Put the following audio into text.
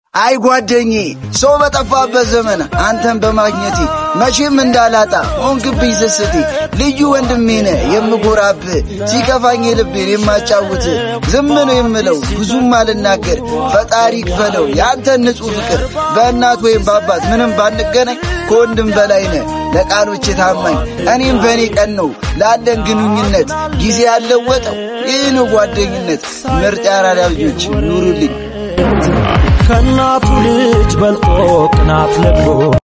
አይ ጓደኜ፣ ሰው በጠፋበት ዘመን አንተን በማግኘቴ መቼም እንዳላጣ ሆንክብኝ ስስቴ። ልዩ ወንድሜ ነህ የምጎራብህ፣ ሲከፋኝ ልቤን የማጫውት ዝም ነው የምለው ብዙም አልናገር። ፈጣሪ ክፈለው የአንተን ንጹሕ ፍቅር። በእናት ወይም በአባት ምንም ባንገናኝ ከወንድም በላይ ነህ ለቃሎች ታማኝ። እኔም በእኔ ቀን ነው ላለን ግንኙነት ጊዜ ያለወጠው ይህ ነው ጓደኝነት። ምርጥ የአራዳ ልጆች ኑሩልኝ። ከእናቱ ልጅ በልጦ ቅናት ለብሎ